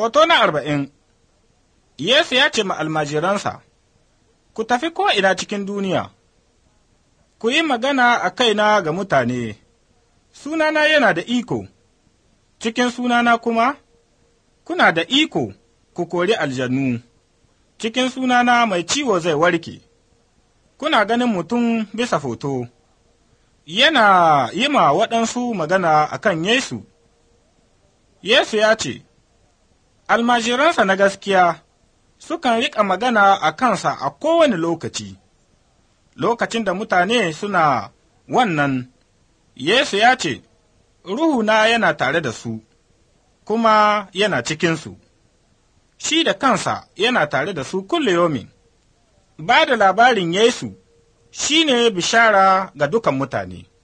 Hoto na arba'in Yesu ya ce ma almajiransa, Ku tafi ko'ina cikin duniya, ku yi magana a kaina ga mutane, sunana yana da iko, cikin sunana kuma, kuna da iko ku kori aljannu, cikin sunana mai ciwo zai warke, kuna ganin mutum bisa foto, yana yi ma waɗansu magana a kan Yesu. Yesu ya ce, Almajiransa na gaskiya sukan riƙa magana a kansa a kowane lokaci, lokacin da mutane suna wannan, Yesu ya ce, Ruhuna yana tare da su, kuma yana cikinsu, shi da kansa yana tare da su kulle yomin. Ba da labarin Yesu shi ne bishara ga dukan mutane.